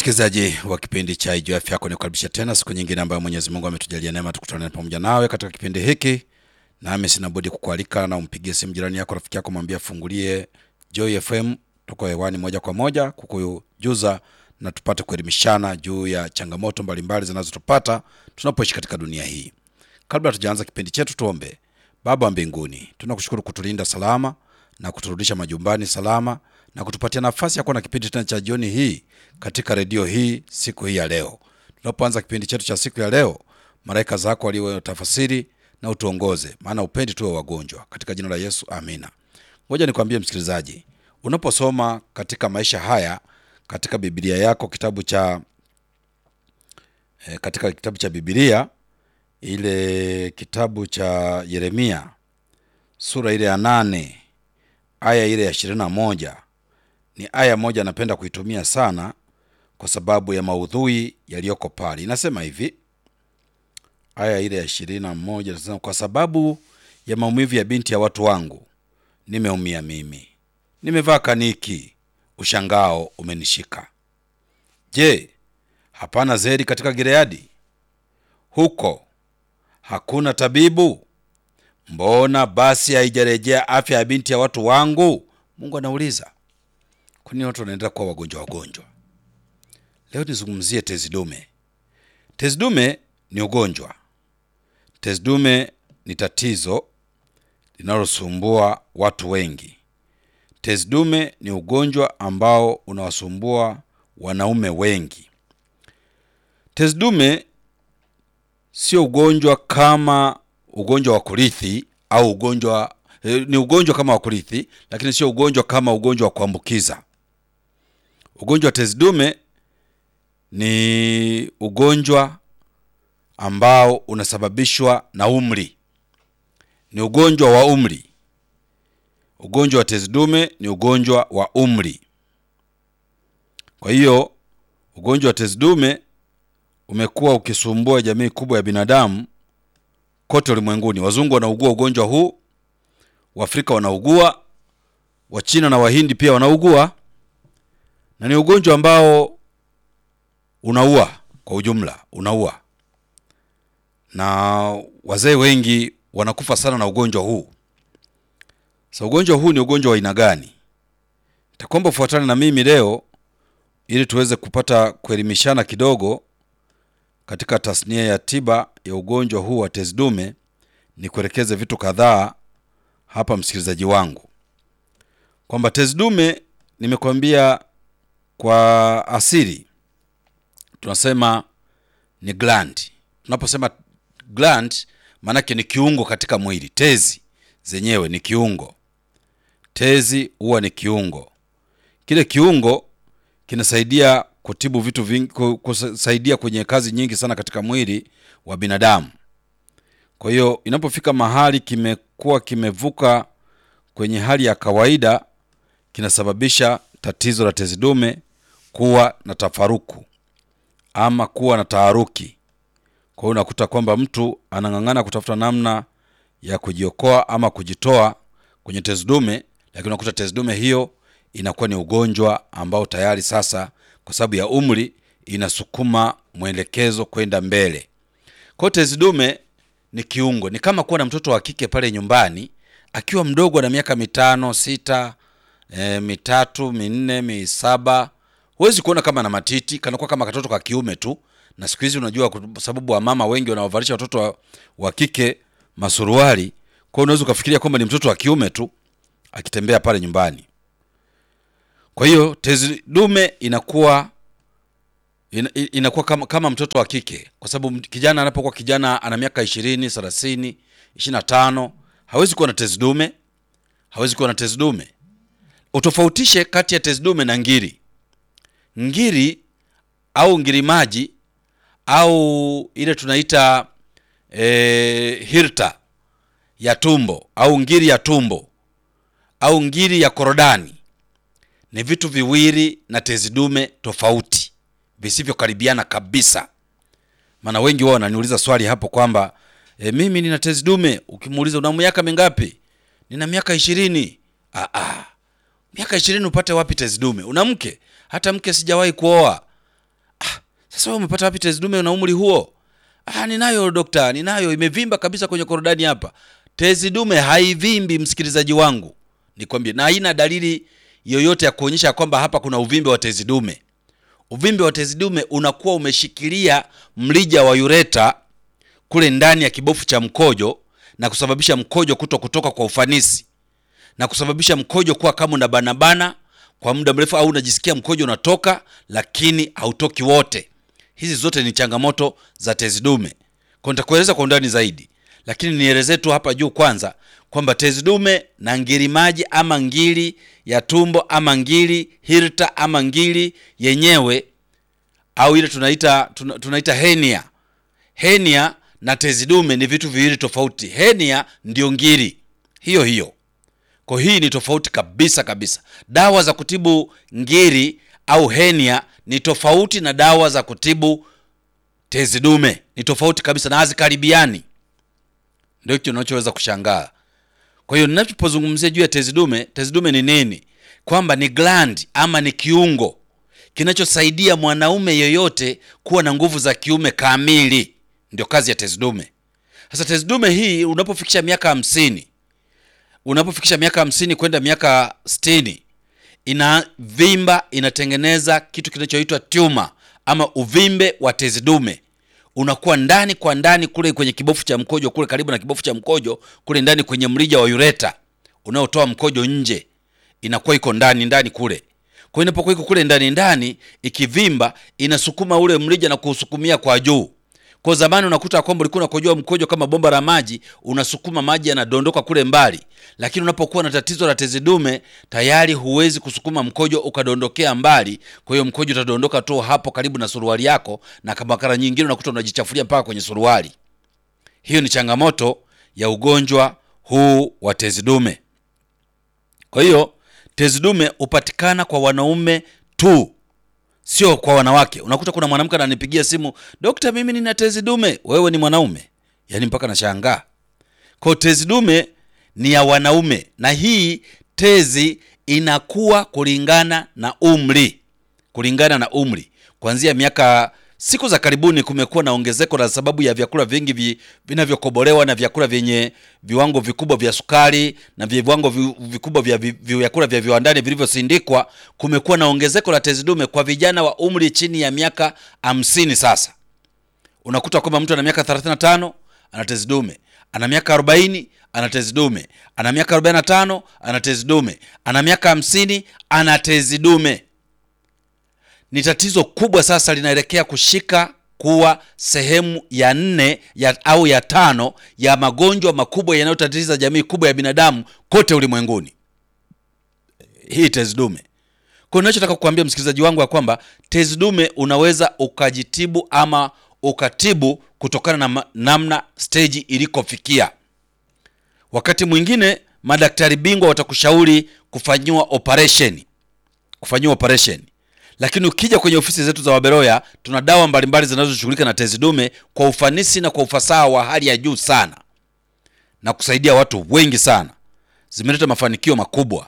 Msikilizaji wa kipindi cha Ijue Afya Yako, nikukaribisha tena siku nyingine ambayo Mwenyezi Mungu ametujalia neema tukutane pamoja nawe katika kipindi hiki, nami sina budi kukualika na umpigie simu jirani yako, rafiki yako, mwambie afungulie Joy FM. Tuko hewani moja kwa moja kukujuza na tupate kuelimishana juu ya changamoto mbalimbali zinazotupata tunapoishi katika dunia hii. Kabla tujaanza kipindi chetu, tuombe. Baba wa mbinguni, tunakushukuru kutulinda salama na kuturudisha majumbani salama na kutupatia nafasi ya kuwa na kipindi tena cha jioni hii katika redio hii siku hii ya leo. Tunapoanza kipindi chetu cha siku ya leo, malaika zako waliwe tafasiri na utuongoze, maana upendi tuwe wagonjwa, katika jina la Yesu, amina. Ngoja nikwambie msikilizaji, unaposoma katika maisha haya katika Biblia yako kitabu cha eh, katika kitabu cha Biblia ile kitabu cha Yeremia sura ile ya nane aya ile ya ishirini na moja ni aya moja napenda kuitumia sana kwa sababu ya maudhui yaliyoko pale. Inasema hivi, aya ile ya ishirini na moja inasema, kwa sababu ya maumivu ya binti ya watu wangu nimeumia mimi, nimevaa kaniki, ushangao umenishika. Je, hapana zeri katika Gileadi? Huko hakuna tabibu? Mbona basi haijarejea afya ya binti ya watu wangu? Mungu anauliza. Kwa nini watu wanaendelea kuwa wagonjwa wagonjwa? Leo nizungumzie tezi dume. Tezi dume ni ugonjwa. Tezi dume ni tatizo linalosumbua watu wengi. Tezi dume ni ugonjwa ambao unawasumbua wanaume wengi. Tezi dume sio ugonjwa kama ugonjwa wa kurithi au ugonjwa eh, ni ugonjwa kama wa kurithi, lakini sio ugonjwa kama ugonjwa wa kuambukiza. Ugonjwa wa tezi dume ni ugonjwa ambao unasababishwa na umri, ni ugonjwa wa umri. Ugonjwa wa tezi dume ni ugonjwa wa umri. Kwa hiyo ugonjwa wa tezi dume umekuwa ukisumbua jamii kubwa ya binadamu kote ulimwenguni. Wazungu wanaugua ugonjwa huu, Waafrika wanaugua, Wachina na Wahindi pia wanaugua, na ni ugonjwa ambao unaua kwa ujumla, unaua, na wazee wengi wanakufa sana na ugonjwa huu. Sasa ugonjwa huu ni ugonjwa wa aina gani? Nitakuomba ufuatane na mimi leo ili tuweze kupata kuelimishana kidogo katika tasnia ya tiba ya ugonjwa huu wa tezi dume. Ni kuelekeze vitu kadhaa hapa, msikilizaji wangu, kwamba tezi dume nimekwambia kwa asili tunasema ni gland. Tunaposema gland, maanake ni kiungo katika mwili. Tezi zenyewe ni kiungo, tezi huwa ni kiungo. Kile kiungo kinasaidia kutibu vitu vingi, kusaidia kwenye kazi nyingi sana katika mwili wa binadamu. Kwa hiyo inapofika mahali kimekuwa kimevuka kwenye hali ya kawaida, kinasababisha tatizo la tezi dume kuwa na tafaruku ama kuwa na taharuki. Kwa hiyo unakuta kwamba mtu anang'ang'ana kutafuta namna ya kujiokoa ama kujitoa kwenye tezi dume, lakini unakuta tezi dume hiyo inakuwa ni ugonjwa ambao tayari sasa kwa sababu ya umri inasukuma mwelekezo kwenda mbele. Kwa hiyo tezi dume ni kiungo, ni kama kuwa na mtoto wa kike pale nyumbani akiwa mdogo na miaka mitano sita, e, mitatu minne misaba, huwezi kuona kama na matiti, kanakuwa kama katoto ka kiume tu. Na siku hizi unajua, kwa sababu wa mama wengi wanawavalisha watoto wa, wa kike masuruali, kwa hiyo unaweza ukafikiria kwamba ni mtoto wa kiume tu akitembea pale nyumbani. Kwa hiyo tezi dume inakuwa ina, inakuwa kama, kama mtoto wa kike, kwa sababu kijana anapokuwa kijana ana miaka ishirini, thelathini, ishirini na tano hawezi kuwa na tezi dume, hawezi kuwa na tezi dume. Utofautishe kati ya tezi dume na ngiri. Ngiri au ngiri maji au ile tunaita e, hirta ya tumbo au ngiri ya tumbo au ngiri ya korodani ni vitu viwili na tezi dume tofauti visivyokaribiana kabisa. Maana wengi wao wananiuliza swali hapo kwamba e, mimi nina tezi dume. Ukimuuliza una miaka mingapi? Nina miaka ishirini. Ah, ah. Miaka ishirini upate wapi tezi dume? Una mke? Hata mke sijawahi kuoa. Sasa wewe umepata wapi tezi dume na umri huo? Ah, ninayo dokta, ninayo, imevimba kabisa kwenye korodani hapa. Tezi dume haivimbi, msikilizaji wangu, nikwambie, na haina dalili yoyote ya kuonyesha kwamba hapa kuna uvimbe wa tezi dume. Uvimbe wa tezi dume unakuwa umeshikilia mlija wa ureta kule ndani ya kibofu cha mkojo na kusababisha mkojo kuto kutoka kwa ufanisi na kusababisha mkojo kuwa kama unabanabana kwa muda mrefu, au unajisikia mkojo unatoka lakini hautoki wote. Hizi zote ni changamoto za tezi dume, kwa nitakueleza kwa undani zaidi, lakini nielezee tu hapa juu kwanza kwamba tezi dume na ngiri maji ama ngiri ya tumbo ama ngiri hirta ama ngiri yenyewe au ile tunaita tuna, tunaita henia. Henia na tezi dume ni vitu viwili tofauti. Henia ndio ngiri hiyo hiyo, kwa hii ni tofauti kabisa kabisa. Dawa za kutibu ngiri au henia ni tofauti na dawa za kutibu tezi dume, ni tofauti kabisa na hazikaribiani. Ndio kitu unachoweza kushangaa. Kwa hiyo ninapozungumzia juu ya tezi dume, tezi dume ni nini? Kwamba ni gland ama ni kiungo kinachosaidia mwanaume yoyote kuwa na nguvu za kiume kamili. Ndio kazi ya tezi dume. Sasa tezi dume hii unapofikisha miaka hamsini, unapofikisha miaka hamsini kwenda miaka sitini, inavimba, inatengeneza kitu kinachoitwa tumor ama uvimbe wa tezi dume unakuwa ndani kwa ndani kule kwenye kibofu cha mkojo kule karibu na kibofu cha mkojo kule ndani kwenye mrija wa ureta unaotoa mkojo nje, inakuwa iko ndani ndani kule. Kwa hiyo inapokuwa iko kule ndani ndani, ikivimba inasukuma ule mrija na kuusukumia kwa juu. Kwa zamani unakuta kwamba ulikuwa unakojoa mkojo kama bomba la maji, unasukuma maji yanadondoka kule mbali, lakini unapokuwa na tatizo la tezi dume tayari huwezi kusukuma mkojo ukadondokea mbali. Kwa hiyo mkojo utadondoka tu hapo karibu na suruali yako, na kama mara nyingine unakuta unajichafulia mpaka kwenye suruali. Hiyo ni changamoto ya ugonjwa huu wa tezi dume. Kwa hiyo tezi dume hupatikana kwa wanaume tu, sio kwa wanawake. Unakuta kuna mwanamke ananipigia simu, dokta, mimi nina tezi dume. Wewe ni mwanaume? Yaani mpaka nashangaa. Kwa hiyo tezi dume ni ya wanaume, na hii tezi inakuwa kulingana na umri, kulingana na umri. Kuanzia miaka siku za karibuni kumekuwa na ongezeko la sababu ya vyakula vingi vi, vinavyokobolewa na vyakula vyenye viwango vikubwa vya sukari na viwango vi, vikubwa vya vi- vyakula vya viwandani vilivyosindikwa. Kumekuwa na ongezeko la tezi dume kwa vijana wa umri chini ya miaka hamsini. Sasa unakuta kwamba mtu ana miaka 35 ana tezi dume, ana miaka 40 ana tezi dume, ana miaka 45 ana tezi dume, ana miaka 50 ana tezi dume ni tatizo kubwa sasa linaelekea kushika kuwa sehemu ya nne ya, au ya tano ya magonjwa makubwa yanayotatiza jamii kubwa ya binadamu kote ulimwenguni, hii tezi dume. Kwa hiyo ninachotaka kukuambia msikilizaji wangu ya kwamba tezi dume unaweza ukajitibu ama ukatibu kutokana na ma- namna steji ilikofikia. Wakati mwingine madaktari bingwa watakushauri kufanyiwa operation, kufanyiwa operation lakini ukija kwenye ofisi zetu za Waberoya tuna dawa mbalimbali zinazoshughulika na tezi dume kwa ufanisi na kwa ufasaha wa hali ya juu sana na kusaidia watu wengi sana, zimeleta mafanikio makubwa.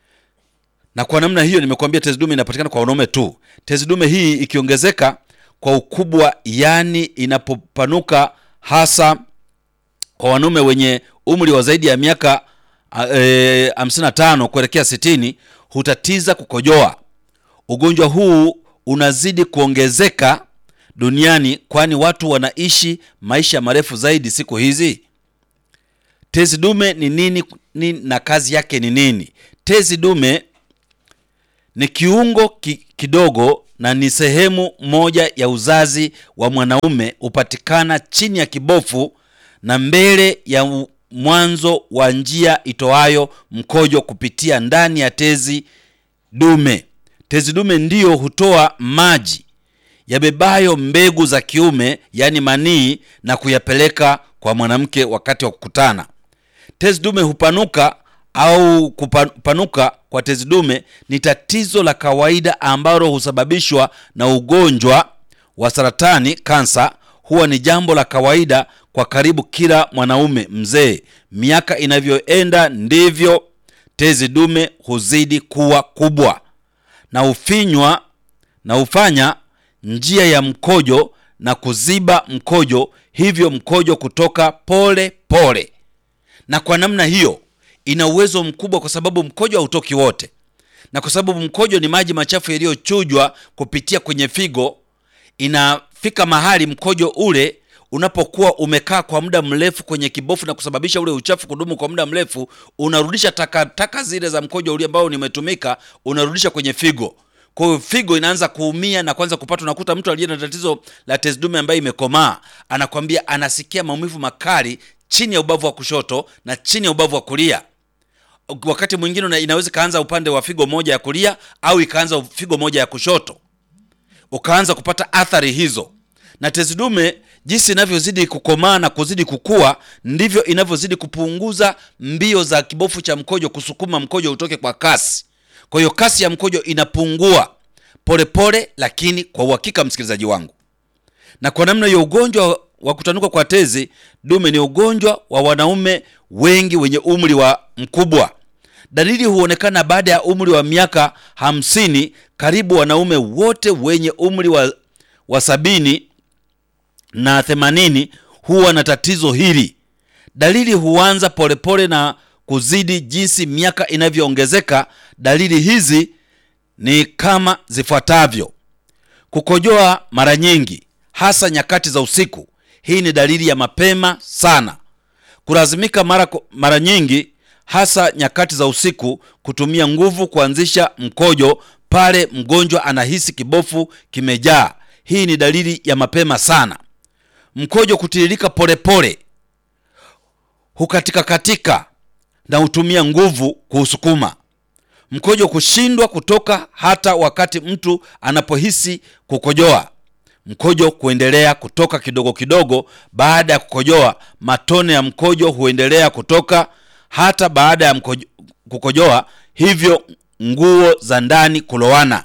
Na kwa namna hiyo nimekuambia tezi dume inapatikana kwa wanaume tu. Tezi dume hii ikiongezeka kwa ukubwa, yani inapopanuka hasa kwa wanaume wenye umri wa zaidi ya miaka eh, 55 kuelekea 60 hutatiza kukojoa. Ugonjwa huu unazidi kuongezeka duniani kwani watu wanaishi maisha marefu zaidi siku hizi. Tezi dume ni nini, ni na kazi yake ni nini? Tezi dume ni kiungo ki, kidogo na ni sehemu moja ya uzazi wa mwanaume, hupatikana chini ya kibofu na mbele ya u- mwanzo wa njia itoayo mkojo kupitia ndani ya tezi dume. Tezi dume ndiyo hutoa maji yabebayo mbegu za kiume, yaani manii, na kuyapeleka kwa mwanamke wakati wa kukutana. Tezi dume hupanuka au kupanuka kwa tezi dume ni tatizo la kawaida ambalo husababishwa na ugonjwa wa saratani, kansa. Huwa ni jambo la kawaida kwa karibu kila mwanaume mzee. Miaka inavyoenda ndivyo tezi dume huzidi kuwa kubwa na ufinywa na hufanya njia ya mkojo na kuziba mkojo, hivyo mkojo kutoka pole pole. Na kwa namna hiyo ina uwezo mkubwa, kwa sababu mkojo hautoki wote, na kwa sababu mkojo ni maji machafu yaliyochujwa kupitia kwenye figo, inafika mahali mkojo ule unapokuwa umekaa kwa muda mrefu kwenye kibofu na kusababisha ule uchafu kudumu kwa muda mrefu, unarudisha taka taka zile za mkojo ule ambao nimetumika, unarudisha kwenye figo. Kwa hiyo figo inaanza kuumia na kwanza kupata. Unakuta mtu aliye na tatizo la tezi dume ambaye imekomaa anakwambia anasikia maumivu makali chini ya ubavu wa kushoto na chini ya ubavu wa kulia. Wakati mwingine una- inaweza ikaanza upande wa figo moja ya kulia au ikaanza figo moja ya kushoto, ukaanza kupata athari hizo. Na tezi dume jinsi inavyozidi kukomaa na kuzidi kukua, ndivyo inavyozidi kupunguza mbio za kibofu cha mkojo kusukuma mkojo utoke kwa kasi. Kwa hiyo kasi ya mkojo inapungua polepole pole, lakini kwa uhakika, msikilizaji wangu, na kwa namna hiyo ugonjwa wa kutanuka kwa tezi dume ni ugonjwa wa wanaume wengi wenye umri wa mkubwa. Dalili huonekana baada ya umri wa miaka hamsini. Karibu wanaume wote wenye umri wa, wa sabini na themanini huwa na tatizo hili. Dalili huanza polepole na kuzidi jinsi miaka inavyoongezeka. Dalili hizi ni kama zifuatavyo: kukojoa mara nyingi, hasa nyakati za usiku. Hii ni dalili ya mapema sana. Kulazimika mara, mara nyingi, hasa nyakati za usiku, kutumia nguvu kuanzisha mkojo pale mgonjwa anahisi kibofu kimejaa. Hii ni dalili ya mapema sana. Mkojo kutiririka polepole, hukatika katika na hutumia nguvu kuusukuma. Mkojo kushindwa kutoka hata wakati mtu anapohisi kukojoa. Mkojo kuendelea kutoka kidogo kidogo baada ya kukojoa. Matone ya mkojo huendelea kutoka hata baada ya mkojo, kukojoa, hivyo nguo za ndani kulowana.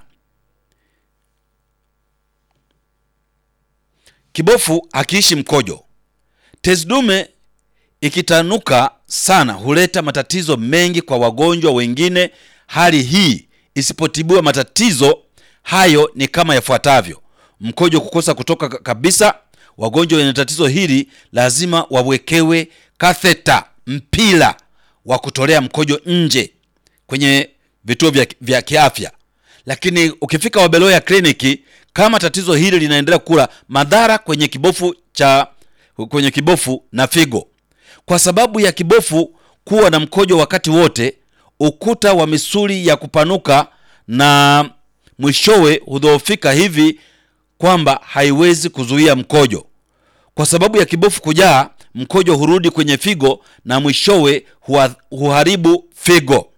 Kibofu hakiishi mkojo. Tezi dume ikitanuka sana huleta matatizo mengi kwa wagonjwa wengine. Hali hii isipotibiwa, matatizo hayo ni kama yafuatavyo: mkojo kukosa kutoka kabisa. Wagonjwa wenye tatizo hili lazima wawekewe katheta, mpira wa kutolea mkojo nje kwenye vituo vya, vya kiafya. Lakini ukifika Wabeloya kliniki, kama tatizo hili linaendelea kula madhara kwenye kibofu cha kwenye kibofu na figo, kwa sababu ya kibofu kuwa na mkojo wakati wote, ukuta wa misuli ya kupanuka na mwishowe hudhoofika hivi kwamba haiwezi kuzuia mkojo. Kwa sababu ya kibofu kujaa, mkojo hurudi kwenye figo na mwishowe huharibu figo.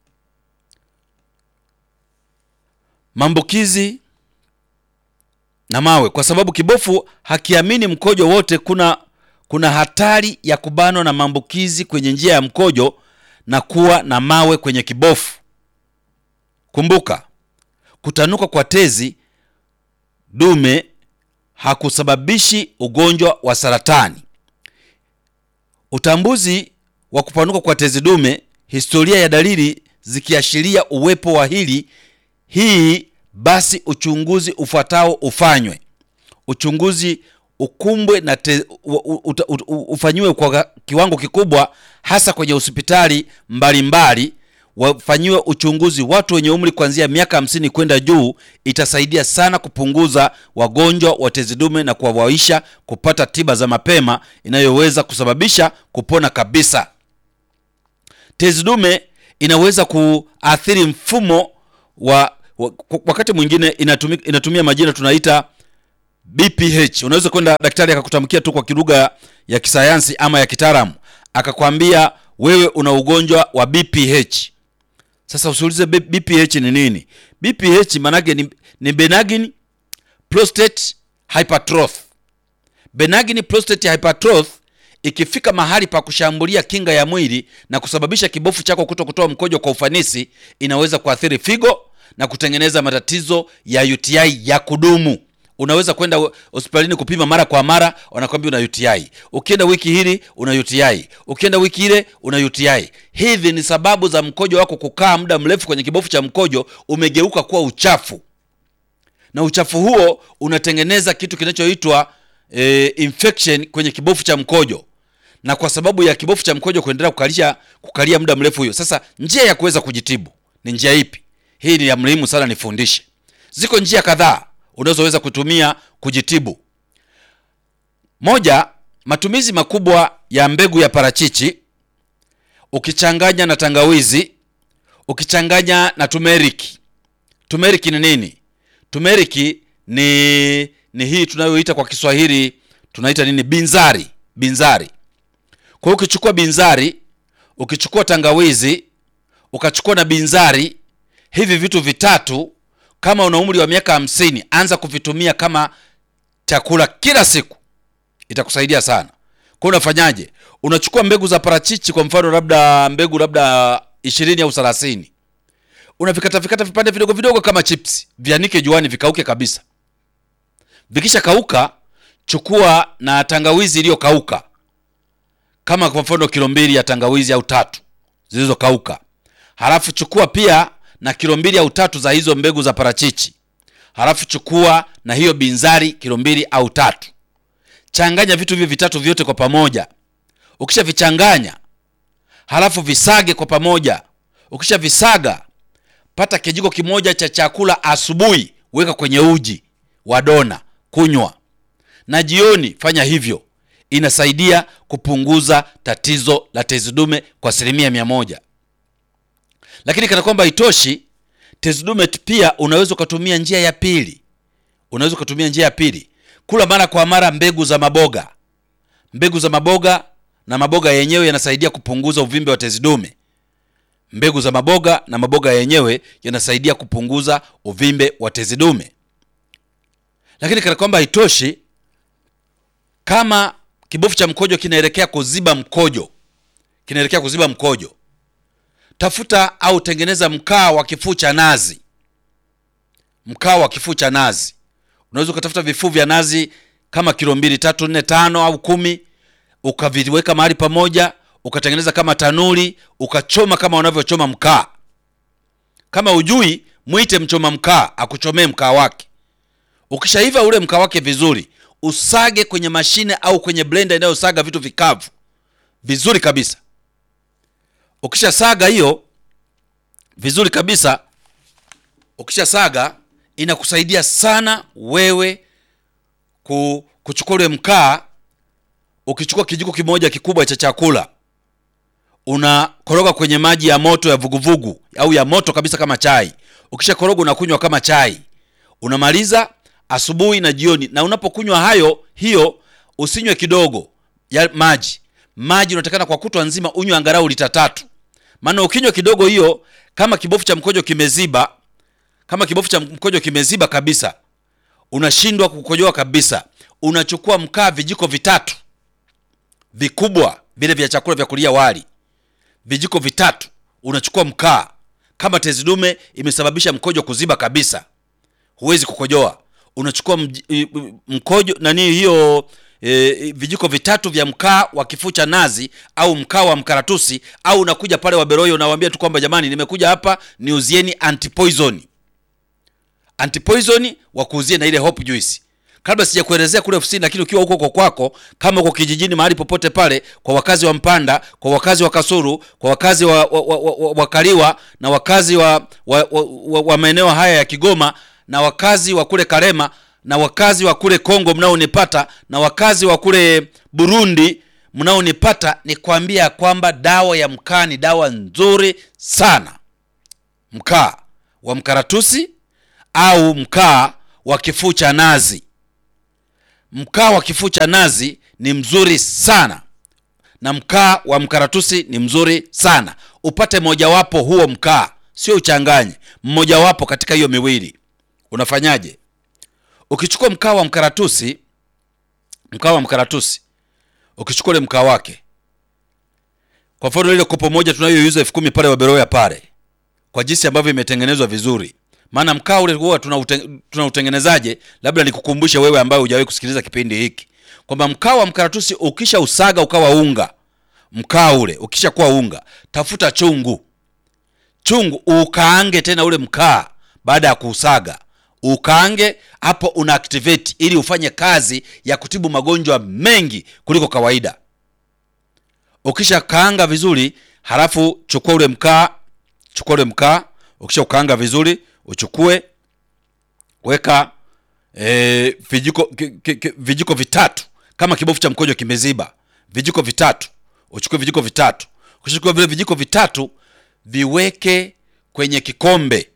Maambukizi na mawe. Kwa sababu kibofu hakiamini mkojo wote, kuna kuna hatari ya kubanwa na maambukizi kwenye njia ya mkojo na kuwa na mawe kwenye kibofu. Kumbuka, kutanuka kwa tezi dume hakusababishi ugonjwa wa saratani. Utambuzi wa kupanuka kwa tezi dume, historia ya dalili zikiashiria uwepo wa hili hii, basi uchunguzi ufuatao ufanywe. Uchunguzi ukumbwe na te, u, u, u, u, ufanyiwe kwa kiwango kikubwa, hasa kwenye hospitali mbalimbali. Wafanyiwe uchunguzi watu wenye umri kuanzia miaka hamsini kwenda juu. Itasaidia sana kupunguza wagonjwa wa tezi dume na kuwawaisha kupata tiba za mapema inayoweza kusababisha kupona kabisa. Tezi dume inaweza kuathiri mfumo wa, wa wakati mwingine inatumia, inatumia majina tunaita BPH. Unaweza kwenda daktari akakutamkia tu kwa kilugha ya kisayansi ama ya kitaalamu akakwambia wewe una ugonjwa wa BPH. Sasa usiulize BPH ni nini. BPH maanake ni, ni benign prostate hypertrophy. Benign prostate hypertrophy ikifika mahali pa kushambulia kinga ya mwili na kusababisha kibofu chako kuto kutoa mkojo kwa ufanisi, inaweza kuathiri figo na kutengeneza matatizo ya UTI ya kudumu. Unaweza kwenda hospitalini kupima mara kwa mara, wanakwambia una UTI. Ukienda wiki hili una UTI, ukienda wiki ile una UTI. Hivi ni sababu za mkojo wako kukaa muda mrefu kwenye kibofu cha mkojo, umegeuka kuwa uchafu. na uchafu huo unatengeneza kitu kinachoitwa e, infection kwenye kibofu cha mkojo, na kwa sababu ya kibofu cha mkojo kuendelea kukalia kukalia muda mrefu hiyo. Sasa njia ya kuweza kujitibu ni njia ipi? Hii ni ya muhimu sana nifundishe. Ziko njia kadhaa unazoweza kutumia kujitibu. Moja, matumizi makubwa ya mbegu ya parachichi ukichanganya na tangawizi, ukichanganya na tumeriki. Tumeriki ni nini? Tumeriki ni ni hii tunayoita kwa Kiswahili tunaita nini? Binzari. Binzari. Kwa hiyo ukichukua binzari, ukichukua tangawizi, ukachukua na binzari, hivi vitu vitatu, kama una umri wa miaka hamsini, anza kuvitumia kama chakula kila siku, itakusaidia sana. Kwa hiyo unafanyaje? Unachukua mbegu za parachichi, kwa mfano labda mbegu labda ishirini au thelathini, unavikata vikata vipande vidogo vidogo kama chips, vianike juani, vikauke kabisa. Vikisha kauka, chukua na tangawizi iliyokauka kama kwa mfano kilo mbili ya tangawizi au tatu zilizokauka. Halafu chukua pia na kilo mbili au tatu za hizo mbegu za parachichi. Halafu chukua na hiyo binzari kilo mbili au tatu. Changanya vitu hivi vitatu vyote kwa pamoja. Ukisha vichanganya, halafu visage kwa pamoja. Ukisha visaga, pata kijiko kimoja cha chakula asubuhi, weka kwenye uji wa dona, kunywa. Na jioni fanya hivyo inasaidia kupunguza tatizo la tezi dume kwa asilimia mia moja. Lakini kana kwamba haitoshi, tezi dume pia unaweza ukatumia njia ya pili. Unaweza ukatumia njia ya pili, kula mara kwa mara mbegu za maboga. Mbegu za maboga na maboga yenyewe yanasaidia kupunguza uvimbe wa tezi dume. Mbegu za maboga na maboga yenyewe yanasaidia kupunguza uvimbe wa tezi dume. Lakini kana kwamba haitoshi, kama kibofu cha mkojo kinaelekea kuziba mkojo, kinaelekea kuziba mkojo, tafuta au tengeneza mkaa wa kifuu cha nazi. Mkaa wa kifuu cha nazi, unaweza ukatafuta vifuu vya nazi kama kilo mbili, tatu, nne, tano au kumi, ukaviweka mahali pamoja, ukatengeneza kama tanuri, ukachoma kama unavyochoma mkaa. Kama ujui, mwite mchoma mkaa akuchomee mkaa wake. Ukishaiva ule mkaa wake vizuri usage kwenye mashine au kwenye blender inayosaga vitu vikavu vizuri kabisa. Ukisha saga hiyo vizuri kabisa, ukisha saga inakusaidia sana wewe kuchukua ule mkaa. Ukichukua kijiko kimoja kikubwa cha chakula, unakoroga kwenye maji ya moto ya vuguvugu au ya moto kabisa kama chai. Ukisha koroga unakunywa kama chai, unamaliza asubuhi na jioni. Na unapokunywa hayo hiyo, usinywe kidogo ya maji. Maji unatakana kwa kutwa nzima unywe angalau lita tatu, maana ukinywa kidogo hiyo, kama kibofu cha mkojo kimeziba, kama kibofu cha mkojo kimeziba kabisa, unashindwa kukojoa kabisa, unachukua mkaa vijiko vitatu vikubwa vile vya chakula vya kulia wali, vijiko vitatu, unachukua mkaa. Kama tezi dume imesababisha mkojo kuziba kabisa, huwezi kukojoa unachukua mkojo nani hiyo e, vijiko vitatu vya mkaa wa kifuu cha nazi au mkaa wa mkaratusi, au unakuja pale Waberoyo unawaambia tu kwamba jamani, nimekuja hapa niuzieni antipoison, antipoison wakuuzie na ile hope juice. Kabla sijakuelezea kule ofisini, lakini ukiwa huko huko kwako, kama uko kijijini, mahali popote pale, kwa wakazi wa Mpanda, kwa wakazi wa Kasuru, kwa wakazi wa, wa, wa, wa, wa Kaliwa na wakazi wa, wa, wa, wa, wa maeneo haya ya Kigoma na wakazi wa kule Karema na wakazi wa kule Kongo mnaonipata na wakazi wa kule Burundi mnaonipata, ni kuambia kwamba dawa ya mkaa ni dawa nzuri sana. Mkaa wa mkaratusi au mkaa wa kifuu cha nazi. Mkaa wa kifuu cha nazi ni mzuri sana na mkaa wa mkaratusi ni mzuri sana. Upate mojawapo huo mkaa, sio uchanganye, mmojawapo katika hiyo miwili. Unafanyaje? Ukichukua mkaa wa mkaratusi, mkaa wa mkaratusi, ukichukua ule mkaa wake, kwa mfano ile kopo moja tunayoiuza elfu kumi pale Waberoya pale, kwa jinsi ambavyo imetengenezwa vizuri. Maana mkaa ule huwa tunautengenezaje? Labda nikukumbushe wewe ambaye hujawahi kusikiliza kipindi hiki kwamba mkaa wa mkaratusi ukisha usaga ukawa unga, mkaa ule ukisha kuwa unga, tafuta chungu, chungu ukaange tena ule mkaa baada ya kuusaga ukaange hapo, una activate ili ufanye kazi ya kutibu magonjwa mengi kuliko kawaida. Ukisha kaanga vizuri, halafu chukua ule mkaa, chukua ule mkaa. Ukisha ukaanga vizuri, uchukue weka e, vijiko ki, ki, ki, vijiko vitatu kama kibofu cha mkojo kimeziba, vijiko vitatu. Uchukue vijiko vitatu. Ukishachukua vile vijiko vitatu, viweke kwenye kikombe,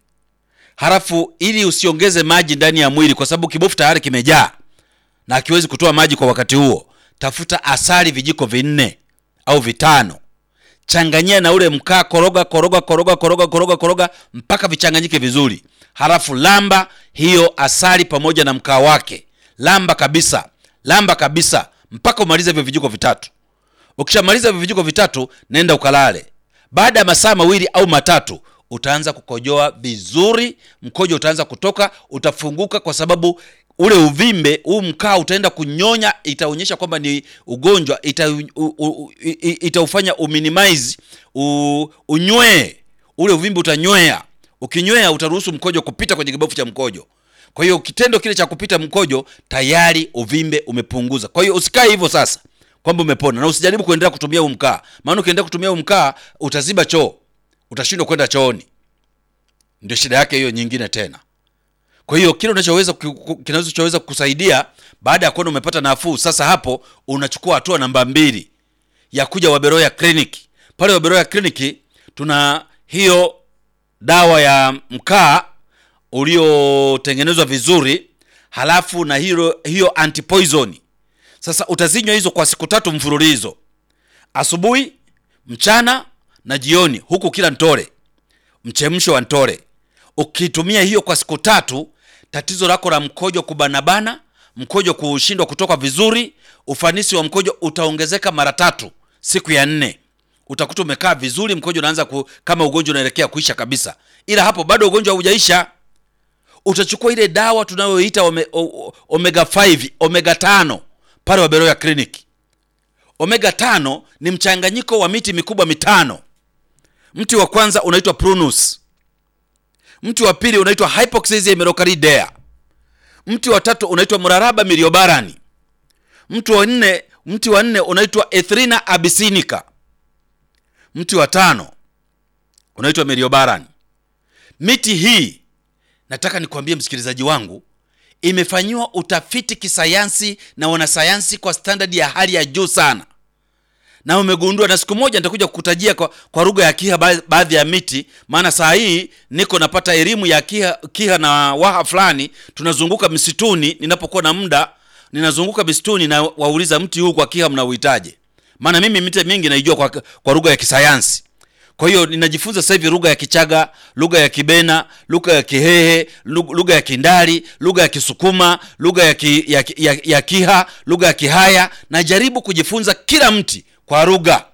halafu ili usiongeze maji ndani ya mwili, kwa sababu kibofu tayari kimejaa na akiwezi kutoa maji kwa wakati huo. Tafuta asali vijiko vinne au vitano, changanyia na ule mkaa, koroga koroga koroga koroga koroga koroga mpaka vichanganyike vizuri, halafu lamba hiyo asali pamoja na mkaa wake, lamba kabisa, lamba kabisa mpaka umalize hivyo vijiko vitatu. Ukishamaliza hivyo vijiko vitatu, nenda ukalale. Baada ya masaa mawili au matatu utaanza kukojoa vizuri, mkojo utaanza kutoka, utafunguka, kwa sababu ule uvimbe huu mkaa utaenda kunyonya, itaonyesha kwamba ni ugonjwa, ita, u, u, itaufanya uminimize u, unywee ule uvimbe, utanywea. Ukinywea utaruhusu mkojo kupita kwenye kibofu cha mkojo. Kwa hiyo kitendo kile cha kupita mkojo tayari uvimbe umepunguza. Kwa hiyo usikae hivyo sasa kwamba umepona, na usijaribu kuendelea kutumia huu mkaa, maana ukiendelea kutumia huu mkaa utaziba choo, utashindwa kwenda chooni. Ndio shida yake hiyo nyingine tena. Kwa hiyo kile unachoweza kinachoweza kukusaidia baada ya kuona umepata nafuu, sasa hapo unachukua hatua namba mbili ya kuja Waberoya Clinic. Pale Waberoya Clinic tuna hiyo dawa ya mkaa uliotengenezwa vizuri, halafu na hiyo hiyo antipoison. Sasa utazinywa hizo kwa siku tatu mfululizo, asubuhi, mchana na jioni, huku kila ntore, mchemsho wa ntore. Ukitumia hiyo kwa siku tatu, tatizo lako la mkojo kubanabana, mkojo kushindwa kutoka vizuri, ufanisi wa mkojo utaongezeka mara tatu. Siku ya nne utakuta umekaa vizuri, mkojo unaanza ku, kama ugonjwa unaelekea kuisha kabisa, ila hapo bado ugonjwa haujaisha. Utachukua ile dawa tunayoita ome, omega 5 omega 5 pale Waberoya Clinic. Omega 5 ni mchanganyiko wa miti mikubwa mitano. Mti wa kwanza unaitwa Prunus, mti wa pili unaitwa Hypoxia merocardea, mti wa tatu unaitwa Mraraba miliobarani, mti wa nne mti wa nne unaitwa Ethrina abyssinica, mti wa tano unaitwa miliobarani. Miti hii nataka nikwambie msikilizaji wangu, imefanyiwa utafiti kisayansi na wanasayansi kwa standard ya hali ya juu sana, na umegundua, na siku moja nitakuja kukutajia kwa, kwa lugha ya Kiha baadhi ya miti, maana saa hii niko napata elimu ya Kiha, Kiha na Waha fulani. Tunazunguka msituni, ninapokuwa na muda ninazunguka msituni na wauliza mti huu kwa Kiha mnauhitaje? Maana mimi miti mingi naijua kwa, kwa lugha ya kisayansi. Kwa hiyo ninajifunza sasa hivi lugha ya Kichaga, lugha ya Kibena, lugha ya Kihehe, lugha ya Kindari, lugha ya Kisukuma, lugha ya, ki, ya, ya, ya Kiha, lugha ya Kihaya. Najaribu kujifunza kila mti kwa lugha,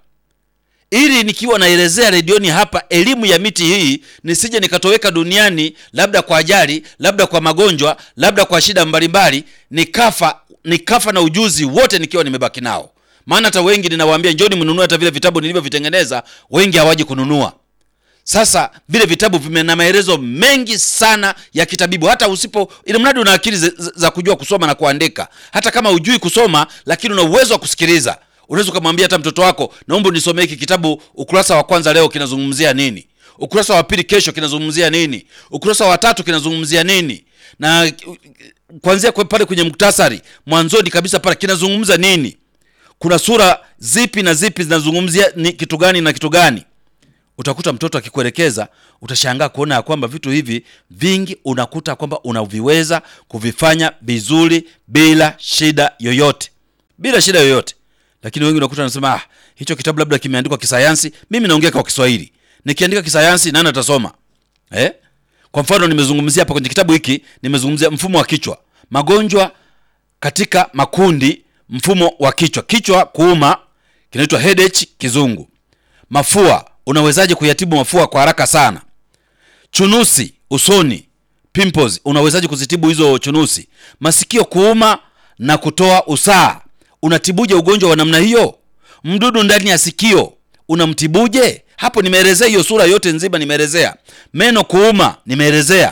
ili nikiwa naelezea redioni hapa elimu ya miti hii nisije nikatoweka duniani, labda kwa ajali, labda kwa magonjwa, labda kwa shida mbalimbali, nikafa nikafa na ujuzi wote nikiwa nimebaki nao maana hata wengi ninawaambia njoni mnunue hata vile vitabu nilivyovitengeneza, wengi hawaji kununua. Sasa vile vitabu vimena maelezo mengi sana ya kitabibu, hata usipo, ili mradi una akili za, za kujua kusoma na kuandika. Hata kama hujui kusoma, lakini una uwezo wa kusikiliza, unaweza ukamwambia hata mtoto wako, naomba unisomee hiki kitabu, ukurasa wa kwanza leo kinazungumzia nini, ukurasa wa pili kesho kinazungumzia nini, ukurasa wa tatu kinazungumzia nini, na kuanzia pale kwenye muktasari mwanzoni kabisa pale kinazungumza nini kuna sura zipi na zipi zinazungumzia ni kitu gani na kitu gani. Utakuta mtoto akikuelekeza, utashangaa kuona ya kwamba vitu hivi vingi unakuta kwamba unaviweza kuvifanya vizuri bila shida yoyote, bila shida yoyote. Lakini wengi unakuta wanasema ah, hicho kitabu labda kimeandikwa kisayansi, mimi naongea kwa Kiswahili, nikiandika kisayansi nani atasoma eh? Kwa mfano nimezungumzia hapa kwenye kitabu hiki, nimezungumzia mfumo wa kichwa, magonjwa katika makundi mfumo wa kichwa, kichwa kuuma kinaitwa headache kizungu. Mafua, unawezaje kuyatibu mafua kwa haraka sana? Chunusi usoni, pimples, unawezaje kuzitibu hizo chunusi? Masikio kuuma na kutoa usaha, unatibuje ugonjwa wa namna hiyo? Mdudu ndani ya sikio, unamtibuje? Hapo nimeelezea hiyo sura yote nzima, nimeelezea. Meno kuuma, nimeelezea.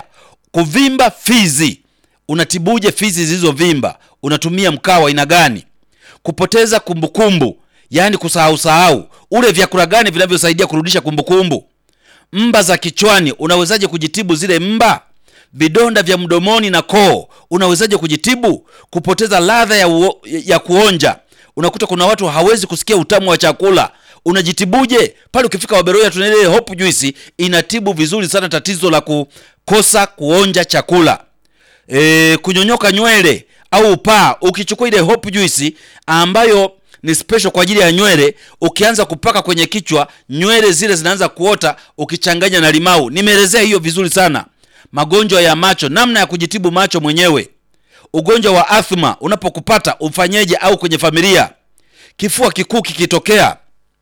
kuvimba fizi unatibuje fizi zilizovimba unatumia mkaa wa aina gani kupoteza kumbukumbu yaani kusahau sahau ule vyakula gani vinavyosaidia kurudisha kumbukumbu mba za kichwani unawezaje kujitibu zile mba vidonda vya mdomoni na koo unawezaje kujitibu kupoteza ladha ya, uo- ya kuonja unakuta kuna watu hawezi kusikia utamu wa chakula unajitibuje pale ukifika waberoya tuna ile hope juice inatibu vizuri sana tatizo la kukosa kuonja chakula e, kunyonyoka nywele au upaa ukichukua ile hope juice ambayo ni special kwa ajili ya nywele ukianza kupaka kwenye kichwa nywele zile zinaanza kuota ukichanganya na limau nimeelezea hiyo vizuri sana magonjwa ya macho namna ya kujitibu macho mwenyewe ugonjwa wa athma unapokupata ufanyeje au kwenye familia kifua kikuu kikitokea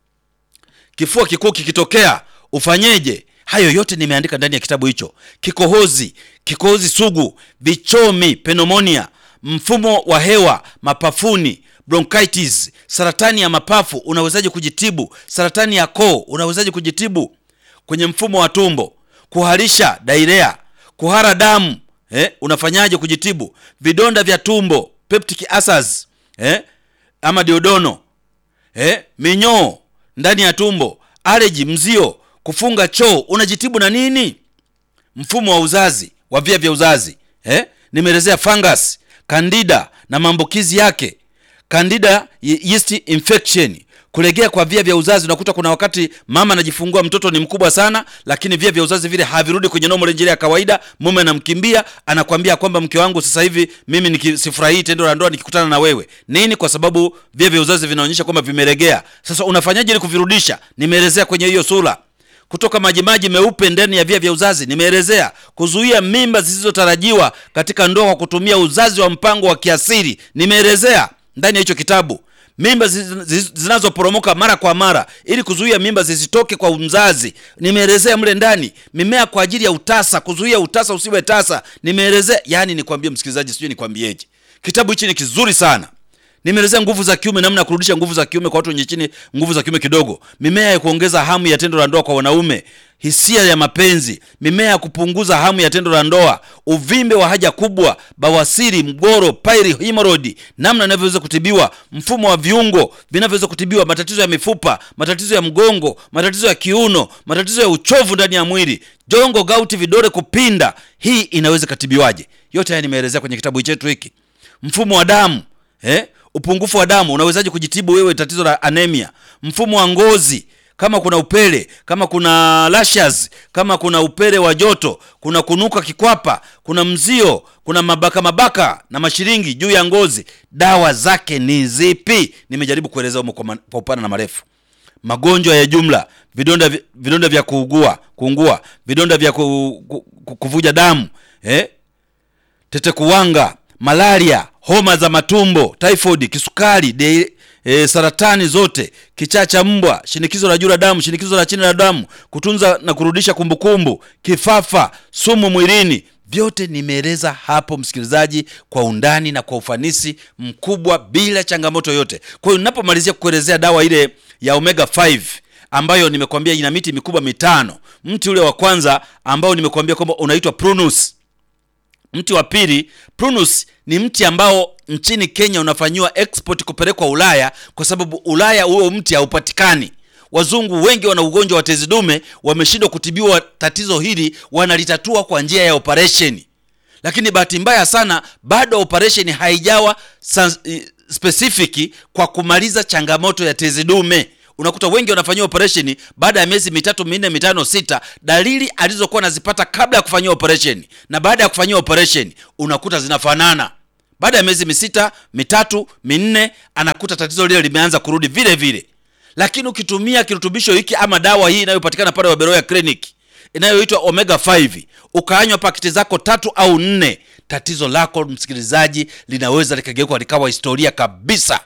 kifua kikuu kikitokea ufanyeje hayo yote nimeandika ndani ya kitabu hicho kikohozi kikohozi sugu vichomi pneumonia mfumo wa hewa mapafuni bronchitis saratani ya mapafu unawezaje kujitibu saratani ya koo unawezaje kujitibu kwenye mfumo wa tumbo kuharisha dairea kuhara damu eh, unafanyaje kujitibu vidonda vya tumbo peptic ulcers eh, ama diodono eh, minyoo ndani ya tumbo aleji mzio kufunga choo unajitibu na nini mfumo wa uzazi wa via vya uzazi eh? nimeelezea fungus candida na maambukizi yake candida ye- yeast infection kulegea kwa via vya uzazi unakuta kuna wakati mama anajifungua mtoto ni mkubwa sana lakini via vya uzazi vile havirudi kwenye normal njia ya kawaida mume anamkimbia anakwambia kwamba mke wangu sasa hivi mimi niki- sifurahii tendo la ndoa nikikutana na wewe nini kwa sababu via vya uzazi vinaonyesha kwamba vimelegea sasa unafanyaje ili kuvirudisha nimeelezea kwenye hiyo sura kutoka majimaji meupe ndani ya via vya uzazi nimeelezea kuzuia mimba zisizotarajiwa katika ndoa kwa kutumia uzazi wa mpango wa kiasiri nimeelezea ndani ya hicho kitabu mimba zi- zi- zinazoporomoka mara kwa mara ili kuzuia mimba zisitoke kwa mzazi nimeelezea mle ndani mimea kwa ajili ya utasa kuzuia utasa usiwe tasa nimeelezea yani nikwambie msikilizaji sijui nikwambieje kitabu hichi ni kizuri sana nimeelezea nguvu za kiume namna ya kurudisha nguvu za kiume kwa watu wenye chini nguvu za kiume kidogo mimea ya kuongeza hamu ya tendo la ndoa kwa wanaume hisia ya mapenzi mimea ya kupunguza hamu ya tendo la ndoa uvimbe wa haja kubwa bawasiri mgoro pairi hemorrhoid namna inavyoweza kutibiwa mfumo wa viungo vinavyoweza kutibiwa matatizo ya mifupa matatizo ya mgongo matatizo ya kiuno matatizo ya uchovu ndani ya mwili jongo gauti vidole kupinda hii inaweza katibiwaje yote haya nimeelezea kwenye kitabu chetu hiki mfumo wa damu eh? upungufu wa damu unawezaje kujitibu wewe tatizo la anemia mfumo wa ngozi kama kuna upele kama kuna lashes kama kuna upele wa joto kuna kunuka kikwapa kuna mzio kuna mabaka mabaka na mashiringi juu ya ngozi dawa zake ni zipi nimejaribu kueleza humo kwa, ma- kwa upana na marefu magonjwa ya jumla vidonda, vi- vidonda vya kuugua kuungua vidonda vya ku, ku, ku, kuvuja damu eh? tete kuwanga malaria homa za matumbo typhoid kisukari de, e, saratani zote kichaa cha mbwa shinikizo la juu la damu shinikizo la chini la damu kutunza na kurudisha kumbukumbu kifafa sumu mwilini vyote nimeeleza hapo msikilizaji kwa undani na kwa ufanisi mkubwa bila changamoto yote kwa hiyo ninapomalizia kukuelezea dawa ile ya omega 5 ambayo nimekwambia ina miti mikubwa mitano mti ule wa kwanza ambao nimekwambia kwamba unaitwa prunus mti wa pili prunus ni mti ambao nchini kenya unafanyiwa export kupelekwa ulaya kwa sababu ulaya huo mti haupatikani wazungu wengi wana ugonjwa wa tezi dume wameshindwa kutibiwa tatizo hili wanalitatua kwa njia ya operesheni lakini bahati mbaya sana bado operesheni haijawa sa- i- specific kwa kumaliza changamoto ya tezi dume unakuta wengi wanafanyiwa operesheni baada ya miezi mitatu minne mitano sita dalili alizokuwa anazipata kabla ya kufanyiwa operesheni na baada ya kufanyiwa operesheni unakuta zinafanana baada ya miezi misita mitatu minne anakuta tatizo lile limeanza kurudi vile vile lakini ukitumia kirutubisho hiki ama dawa hii inayopatikana pale waberoya clinic inayoitwa omega 5 ukaanywa pakiti zako tatu au nne tatizo lako msikilizaji linaweza likageuka likawa historia kabisa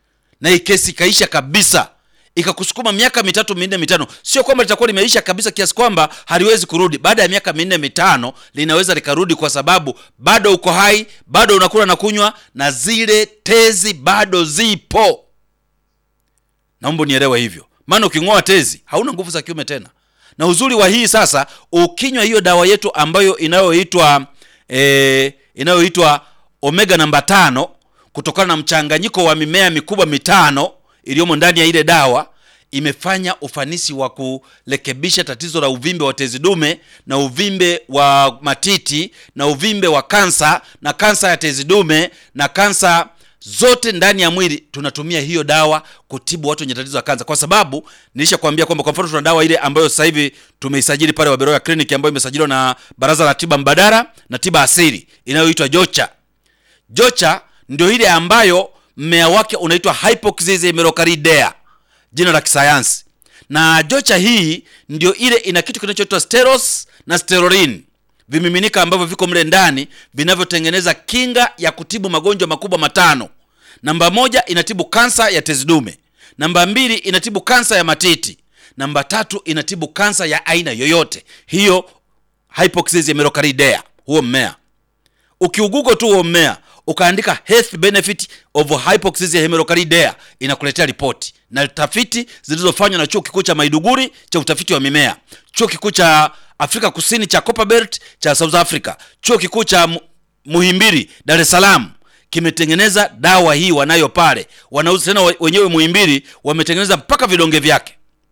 na hii kesi ikaisha kabisa ikakusukuma miaka mitatu minne mitano sio kwamba litakuwa limeisha kabisa kiasi kwamba haliwezi kurudi baada ya miaka minne mitano linaweza likarudi kwa sababu bado uko hai bado unakula na kunywa na zile tezi bado zipo naomba unielewe hivyo maana uking'oa tezi hauna nguvu za kiume tena na uzuri wa hii sasa, ukinywa hiyo dawa yetu ambayo inayoitwa e, inayoitwa omega namba tano kutokana na mchanganyiko wa mimea mikubwa mitano iliyomo ndani ya ile dawa imefanya ufanisi wa kurekebisha tatizo la uvimbe wa tezi dume na uvimbe wa matiti na uvimbe wa kansa na kansa ya tezi dume na kansa zote ndani ya mwili. Tunatumia hiyo dawa kutibu watu wenye tatizo la kansa, kwa sababu nilishakwambia kwamba kwa mfano tuna dawa ile ambayo sasa hivi tumeisajili pale Waberoya Clinic ambayo imesajiliwa na Baraza la Tiba Mbadala na Tiba Asili inayoitwa Jocha. Jocha ndio ile ambayo mmea wake unaitwa Hypoxis merocalidea jina la kisayansi na jocha hii ndio ile ina kitu kinachoitwa steros na steroline vimiminika ambavyo viko mle ndani vinavyotengeneza kinga ya kutibu magonjwa makubwa matano namba moja inatibu kansa ya tezi dume namba mbili inatibu kansa ya matiti namba tatu inatibu kansa ya aina yoyote hiyo hypoxis merocalidea huo mmea ukiugugo tu huo mmea ukaandika health benefit of hypoxia hemerocalidea inakuletea ripoti na tafiti zilizofanywa na chuo kikuu cha Maiduguri cha utafiti wa mimea, chuo kikuu cha Afrika Kusini cha Copperbelt cha South Africa, chuo kikuu cha Muhimbili Dar es Salaam kimetengeneza dawa hii wanayo pale, wanauza tena wenyewe. Muhimbili wametengeneza mpaka vidonge vyake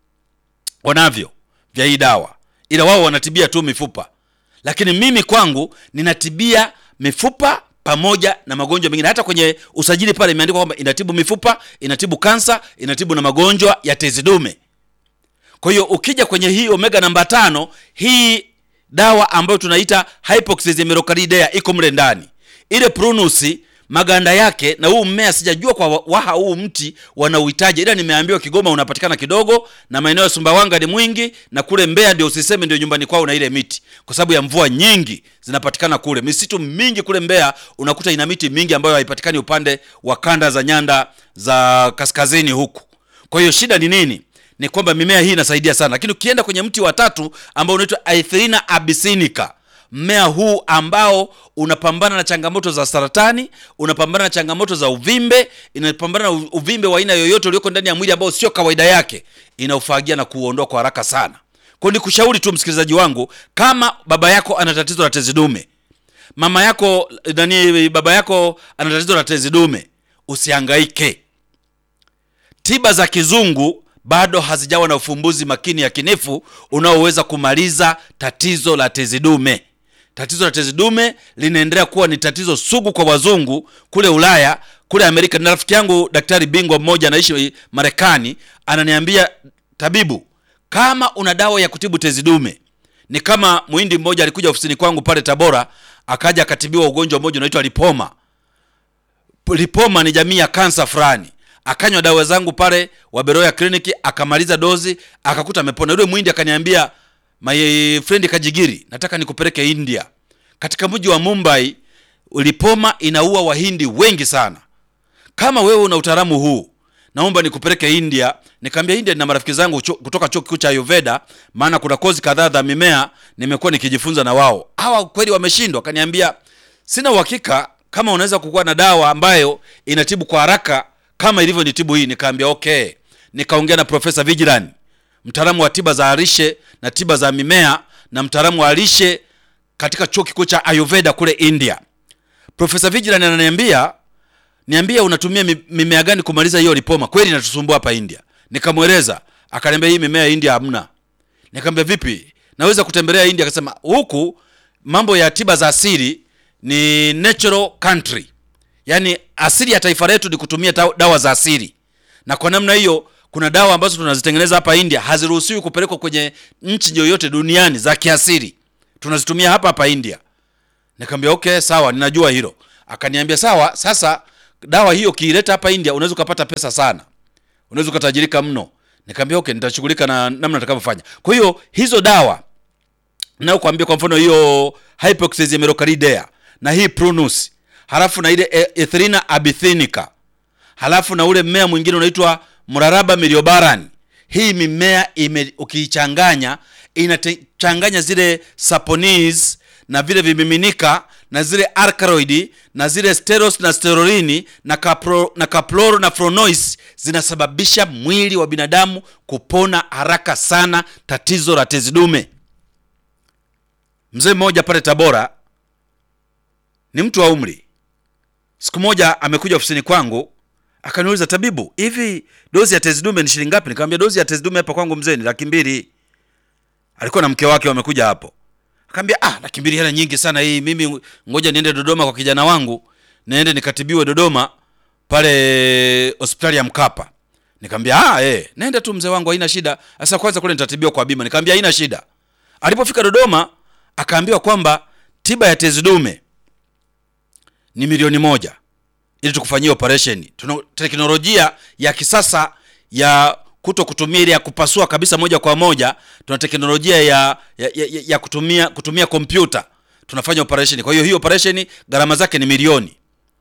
wanavyo vya hii dawa, ila wao wanatibia tu mifupa, lakini mimi kwangu ninatibia mifupa pamoja na magonjwa mengine. Hata kwenye usajili pale imeandikwa kwamba inatibu mifupa, inatibu kansa, inatibu na magonjwa ya tezi dume. Kwa hiyo ukija kwenye hii omega namba tano, hii dawa ambayo tunaita hypoxis merocalidea iko mle ndani. Ile prunus maganda yake na huu mmea sijajua kwa waha huu mti wanauhitaji, ila nimeambiwa Kigoma unapatikana kidogo na maeneo ya Sumbawanga ni mwingi, na kule Mbeya ndio usiseme ndio nyumbani kwao na ile miti, kwa sababu ya mvua nyingi zinapatikana kule. Misitu mingi kule Mbeya unakuta ina miti mingi ambayo haipatikani upande wa kanda za nyanda za kaskazini huku. Kwa hiyo shida ni nini? Ni kwamba mimea hii inasaidia sana, lakini ukienda kwenye mti wa tatu ambao unaitwa Aethina abyssinica mmea huu ambao unapambana na changamoto za saratani, unapambana na changamoto za uvimbe, inapambana na uvimbe wa aina yoyote ulioko ndani ya mwili ambao sio kawaida yake, inaufagia na kuuondoa kwa haraka sana. Kwa ni kushauri tu msikilizaji wangu, kama baba yako ana tatizo la tezi dume, mama yako nani, baba yako ana tatizo la tezi dume, usihangaike. Tiba za kizungu bado hazijawa na ufumbuzi makini yakinifu unaoweza kumaliza tatizo la tezi dume. Tatizo la tezi dume linaendelea kuwa ni tatizo sugu kwa wazungu kule Ulaya, kule Amerika. Na rafiki yangu daktari bingwa mmoja anaishi Marekani, ananiambia tabibu, kama una dawa ya kutibu tezi dume. Ni kama muhindi mmoja alikuja ofisini kwangu pale Tabora, akaja akatibiwa ugonjwa mmoja unaitwa lipoma. Lipoma ni jamii ya kansa fulani akanywa dawa zangu pale Waberoya kliniki, akamaliza dozi, akakuta amepona. Yule mwindi akaniambia, my friend Kajigiri, nataka nikupeleke India. Katika mji wa Mumbai, lipoma inaua wahindi wengi sana. Kama wewe una utaalamu huu, naomba nikupeleke India. Nikamwambia India nina marafiki zangu cho, kutoka chuo kikuu cha Ayurveda, maana kuna kozi kadhaa za mimea nimekuwa nikijifunza na wao. Hawa kweli wameshindwa. Akaniambia sina uhakika kama unaweza kukuwa na dawa ambayo inatibu kwa haraka kama ilivyo nitibu hii. Nikaambia okay. Nikaongea na Profesa Vigilan, mtaalamu wa tiba za lishe na tiba za mimea na mtaalamu wa lishe katika chuo kikuu cha Ayurveda kule India. Profesa Vigilan ananiambia niambia, unatumia mimea gani kumaliza hiyo lipoma? Kweli inatusumbua hapa India. Nikamweleza, akaniambia hii mimea ya India hamna. Nikamwambia vipi, naweza kutembelea India? Akasema huku mambo ya tiba za asili ni natural country Yaani asili ya taifa letu ni kutumia dawa za asili, na kwa namna hiyo kuna dawa ambazo tunazitengeneza hapa India haziruhusiwi kupelekwa kwenye nchi yoyote duniani za kiasili, tunazitumia hapa hapa India. Nikamwambia okay, sawa, ninajua hilo. Akaniambia sawa, sasa dawa hiyo kiileta hapa India unaweza ukapata pesa sana, unaweza ukatajirika mno. Nikamwambia okay, nitashughulika na namna nitakavyofanya. Kwa hiyo hizo dawa nayo kuambia, kwa mfano hiyo Hypoxia merocalidea na hii Prunus halafu na ile Ethylena abyssinica, halafu na ule mmea mwingine unaitwa Mraraba miliobaran. Hii mimea ime ukiichanganya inachanganya zile saponis na vile vimiminika na zile alkaloid na zile steros na sterorini na kapro, na kaploro na flonois zinasababisha mwili wa binadamu kupona haraka sana tatizo la tezi dume. Mzee mmoja pale Tabora ni mtu wa umri, siku moja amekuja ofisini kwangu akaniuliza, tabibu, hivi dozi ya tezi dume ni shilingi ngapi? Nikamwambia dozi ya tezi dume hapa kwangu mzee ni laki mbili. Alikuwa na mke wake wamekuja hapo, akaambia ah, laki mbili hela nyingi sana hii, mimi ngoja niende Dodoma kwa kijana wangu, niende nikatibiwe Dodoma pale hospitali ya Mkapa. Nikamwambia ah, eh, nenda tu mzee wangu, haina shida. Sasa kwanza kule nitatibiwa kwa bima. Nikamwambia haina shida. Alipofika Dodoma akaambiwa kwamba tiba ya tezi dume ni milioni moja ili tukufanyia operation. Tuna teknolojia ya kisasa ya kuto kutumia ile ya kupasua kabisa moja kwa moja. Tuna teknolojia ya ya, ya, ya kutumia kutumia kompyuta tunafanya operation. Kwa hiyo hii operation gharama zake ni milioni.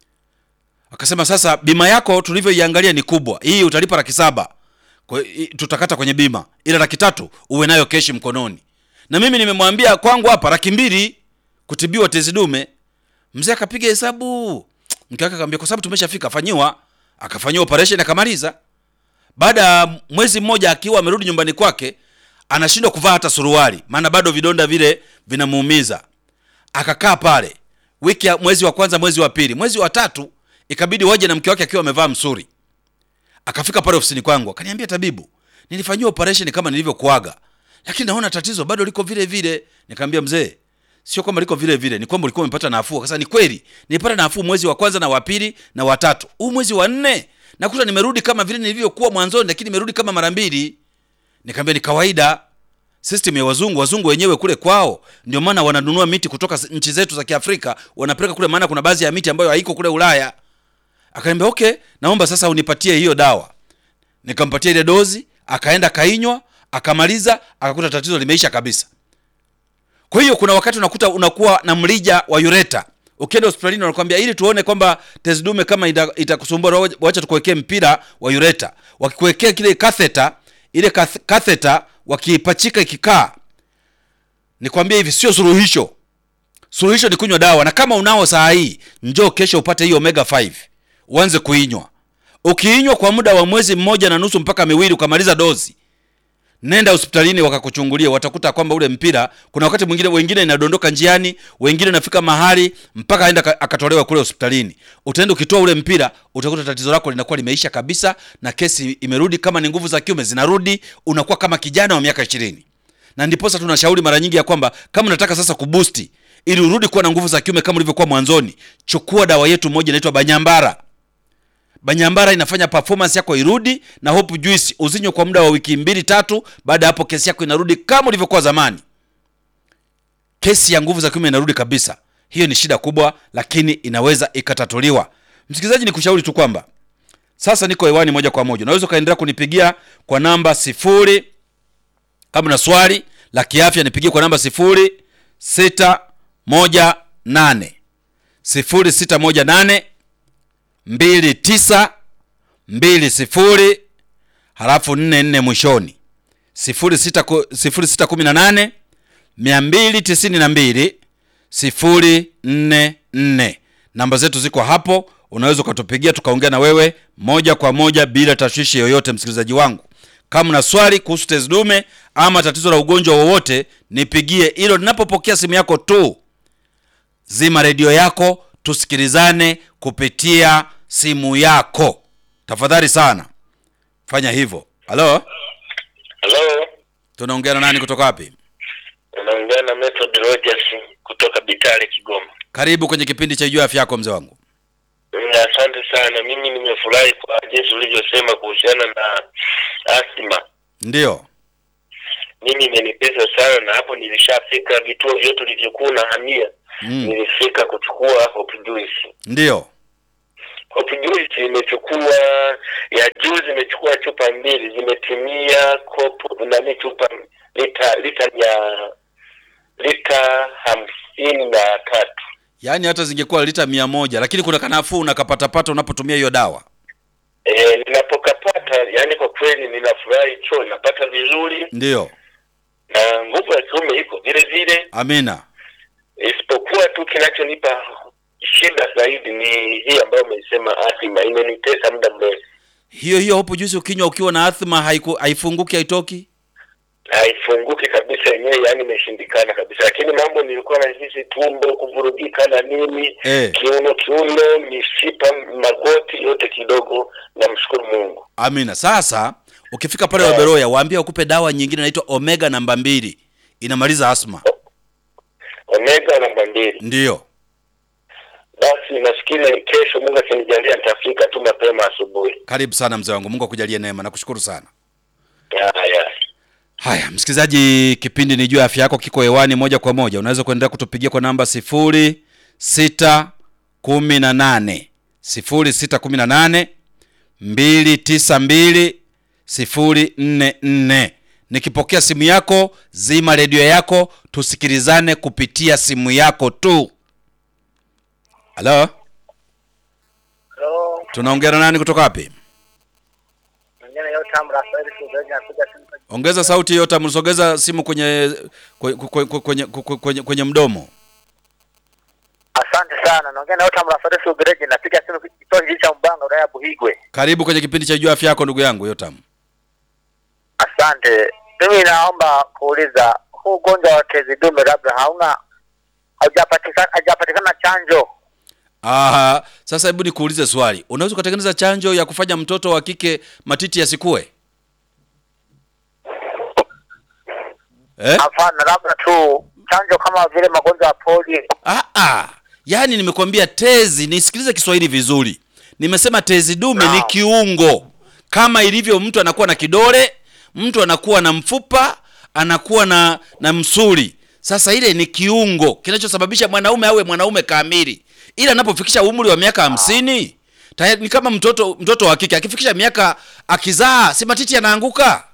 Akasema sasa, bima yako tulivyoiangalia ni kubwa, hii utalipa laki saba kwa hiyo tutakata kwenye bima, ila laki tatu uwe nayo keshi mkononi. Na mimi nimemwambia kwangu hapa laki mbili kutibiwa tezi dume. Mzee akapiga hesabu, mke wake akamwambia kwa sababu tumeshafika, fanyiwa. Akafanyiwa operation akamaliza. Baada ya mwezi mmoja akiwa amerudi nyumbani kwake, anashindwa kuvaa hata suruali, maana bado vidonda vile vinamuumiza. Akakaa pale wiki ya mwezi wa kwanza, mwezi wa pili, mwezi wa tatu ikabidi waje na mke wake akiwa amevaa msuri. Akafika pale ofisini kwangu akaniambia, tabibu, nilifanyiwa operation kama nilivyokuaga, lakini naona tatizo bado liko vile vile. Nikamwambia mzee, sio kwamba liko vile vile, ni kwamba ulikuwa umepata nafuu. Akasema ni kweli, nilipata nafuu mwezi wa kwanza na wa pili na wa tatu. Huu mwezi wa nne nakuta nimerudi kama vile nilivyokuwa mwanzoni, lakini nimerudi kama mara mbili. Nikamwambia ni kawaida, system ya wazungu. Wazungu wenyewe kule kwao, ndio maana wananunua miti kutoka nchi zetu za Kiafrika wanapeleka kule, maana kuna baadhi ya miti ambayo haiko kule Ulaya. Akaniambia okay, naomba sasa unipatie hiyo dawa. Nikampatia ile dozi, akaenda kainywa, akamaliza, akakuta tatizo limeisha kabisa. Kwa hiyo kuna wakati unakuta unakuwa na mrija wa ureta. Ukienda hospitalini wanakuambia ili tuone kwamba tezi dume kama itakusumbua ita wacha tukuwekee mpira wa ureta. Wakikuwekea kile catheter, ile catheter wakiipachika ikikaa. Nikwambia hivi sio suluhisho. Suluhisho ni kunywa dawa na kama unao saa hii, njoo kesho upate hiyo omega 5. Uanze kuinywa. Ukiinywa kwa muda wa mwezi mmoja na nusu mpaka miwili ukamaliza dozi. Nenda hospitalini wakakuchungulia, watakuta kwamba ule mpira, kuna wakati mwingine wengine inadondoka njiani, wengine nafika mahali mpaka aenda akatolewa kule hospitalini. Utaenda ukitoa ule mpira, utakuta tatizo lako linakuwa limeisha kabisa, na kesi imerudi. Kama ni nguvu za kiume zinarudi, unakuwa kama kijana wa miaka ishirini. Na ndiposa tunashauri mara nyingi ya kwamba kama unataka sasa kubusti ili urudi kuwa na nguvu za kiume kama ulivyokuwa mwanzoni, chukua dawa yetu moja inaitwa Banyambara. Banyambara inafanya performance yako irudi, na Hope Juice uzinywe kwa muda wa wiki mbili tatu. Baada ya hapo kesi yako inarudi kama ulivyokuwa zamani. Kesi ya nguvu za kiume inarudi kabisa. Hiyo ni shida kubwa, lakini inaweza ikatatuliwa. Msikilizaji, nikushauri tu kwamba sasa niko hewani moja kwa moja, unaweza ukaendelea kunipigia kwa namba sifuri. Kama na swali la kiafya nipigie kwa namba sifuri sita moja nane sifuri sita moja nane mbili tisa mbili sifuri halafu nne nne mwishoni, sifuri sita sifuri sita kumi na nane mia mbili tisini na mbili sifuri nne nne. Namba zetu ziko hapo, unaweza ukatupigia tukaongea na wewe moja kwa moja bila tashwishi yoyote. Msikilizaji wangu, kama una swali kuhusu tezi dume ama tatizo la ugonjwa wowote, nipigie. Hilo ninapopokea simu yako tu, zima redio yako tusikilizane kupitia simu yako, tafadhali sana, fanya hivyo. Halo, Halo, tunaongea na nani kutoka wapi? unaongea na Method Rogers kutoka Bitale, Kigoma. Karibu kwenye kipindi cha Jua Afya Yako, mzee wangu. Mm, Asante sana. Mimi nimefurahi kwa jinsi ulivyosema kuhusiana na asthma. Ndiyo, Mimi imenipesa sana, na hapo nilishafika vituo vyote ulivyokuwa unahamia. Mm. Nilifika kuchukua Hope Juice. ndiyo. Hope Juice imechukua ya juzi, imechukua chupa mbili, zimetimia kopo nani, chupa lita lita ya lita hamsini na tatu. Yaani hata zingekuwa lita mia moja, lakini kuna kanafuu unakapatapata unapotumia hiyo dawa. E, ninapokapata yani kwa kweli ninafurahi choo napata vizuri Ndiyo, na nguvu ya kiume iko vile vile, amina. isipokuwa tu kinachonipa shida zaidi ni hii ambayo umeisema athima, imenitesa muda mrefu, hiyo hiyo hapo juzi ukinywa ukiwa na athma haiku, haifunguki haitoki haifunguki kabisa yenyewe, yani imeshindikana kabisa. Lakini mambo nilikuwa nahisi tumbo kuvurugika na nini Eh. kiuno, kiuno, mishipa, magoti yote kidogo. Namshukuru Mungu. amina sasa ukifika pale Eh. waberoya waambie wakupe dawa nyingine inaitwa omega namba mbili inamaliza asma Omega namba mbili. ndiyo Basi nafikiri kesho Mungu akinijalia nitafika tu mapema asubuhi. karibu sana mzee wangu mungu akujalie neema nakushukuru sana Haya, haya msikilizaji kipindi ni juu ya afya yako kiko hewani moja kwa moja unaweza kuendelea kutupigia kwa namba sifuri sita kumi na nane sifuri sita kumi na nane mbili tisa mbili sifuri nne nne nikipokea simu yako zima redio yako tusikilizane kupitia simu yako tu halo Halo, tunaongea na nani kutoka wapi mwingine yote amra Rafael Sugaji anakuja simu kwa ongeza sauti yote msogeza simu kwenye kwenye, kwenye, kwenye, kwenye, kwenye, kwenye mdomo Asante sana. Naongea na yote amra Rafael Sugaji napiga simu kitoa hii cha Mbanga wilaya ya Buhigwe. karibu kwenye kipindi cha juu afya yako ndugu yangu yotam Asante. Mimi naomba kuuliza huu ugonjwa wa tezi dume labda hauna haujapatikana haujapatikana chanjo. Aha, sasa hebu nikuulize swali unaweza ukatengeneza chanjo ya kufanya mtoto wa kike matiti yasikue eh? Hapana, labda tu chanjo kama vile magonjwa ya polio. Ah, ah. yaani nimekwambia tezi nisikilize kiswahili vizuri nimesema tezi dume ni Naam. kiungo kama ilivyo mtu anakuwa na kidole mtu anakuwa na mfupa anakuwa na na msuli sasa ile ni kiungo kinachosababisha mwanaume awe mwanaume kamili ila anapofikisha umri wa miaka hamsini tayari ni kama mtoto mtoto wa kike akifikisha miaka akizaa si matiti yanaanguka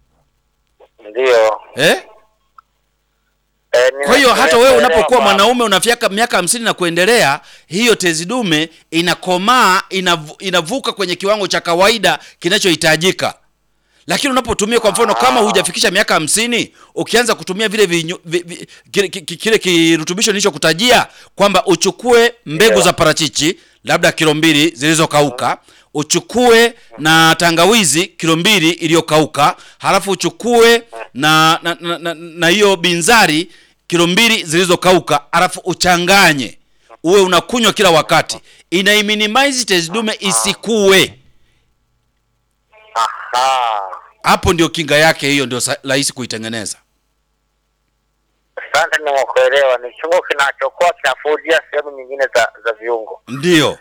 Ndio. eh? Eh, kwa hiyo hata wewe ninaelewa unapokuwa kwamba- mwanaume unafika miaka hamsini na kuendelea hiyo tezi dume inakomaa inavu, inavuka kwenye kiwango cha kawaida kinachohitajika lakini unapotumia kwa mfano kama hujafikisha miaka hamsini ukianza kutumia vile vinyu, vi, vi, kile, ki- kile kirutubisho nilichokutajia kwamba uchukue mbegu Yeah. za parachichi labda kilo mbili zilizokauka uchukue na tangawizi kilo mbili iliyokauka halafu uchukue na na na, na, na hiyo binzari kilo mbili zilizokauka halafu uchanganye uwe unakunywa kila wakati ina minimize tezi dume isikue Aha. hapo ndio kinga yake hiyo ndio sa- rahisi kuitengeneza Asante, nimekuelewa. Ni kiungo kinachokuwa kinafudia sehemu nyingine za za viungo. ndiyo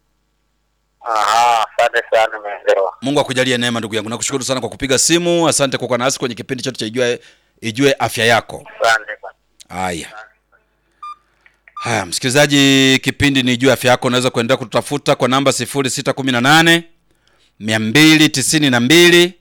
Aha, asante sana, nimeelewa. mungu akujalie neema ndugu yangu nakushukuru sana kwa kupiga simu asante kwa kuwa nasi kwenye kipindi chote cha ijue, ijue afya yako Asante. haya haya msikilizaji kipindi ni ijue afya yako unaweza kuendelea kututafuta kwa namba 0618 292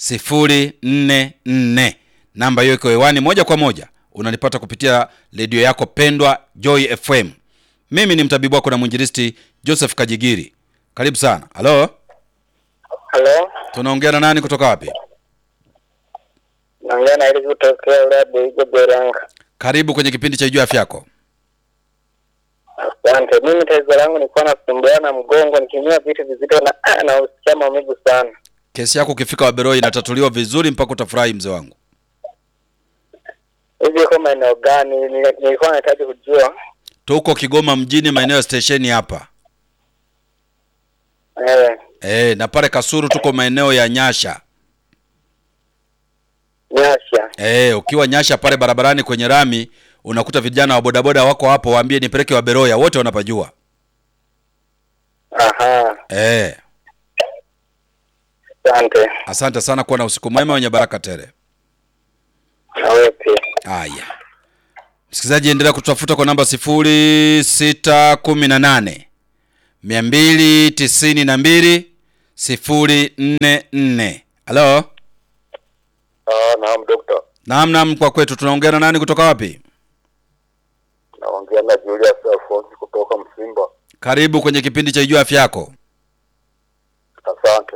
044 namba hiyo iko hewani moja kwa moja unanipata kupitia redio yako pendwa joy fm mimi ni mtabibu wako na mwinjilisti joseph kajigiri karibu sana halo Halo, tunaongea na nani kutoka wapi naongea na ili kutokea ule Buigo Beranga. karibu kwenye kipindi cha ijua afya yako Asante. Mimi tatizo langu nilikuwa nasumbuana na mgongo nikinywa vitu vizito na ah, na usikia maumivu sana. kesi yako ukifika waberoi inatatuliwa vizuri mpaka utafurahi mzee wangu Hivi iko maeneo gani? Nili- Nilikuwa nahitaji kujua. tuko kigoma mjini maeneo ya stesheni hapa Eh, e, na pale kasuru tuko maeneo ya nyasha nyasha. e, ukiwa nyasha pale barabarani kwenye rami unakuta vijana wa bodaboda wako hapo waambie nipeleke waberoya wote wanapajua Aha, e, asante. asante sana kuwa na usiku mwema wenye baraka tele Na wewe pia. haya msikilizaji endelea kutafuta kwa namba sifuri sita kumi na nane mia mbili tisini na mbili sifuri nne nne halo Ah, naam dokta. naam naam kwa kwetu tunaongea na nani kutoka wapi Naongea na Julius Alphonse kutoka Msimba. karibu kwenye kipindi cha ijua afya yako Asante.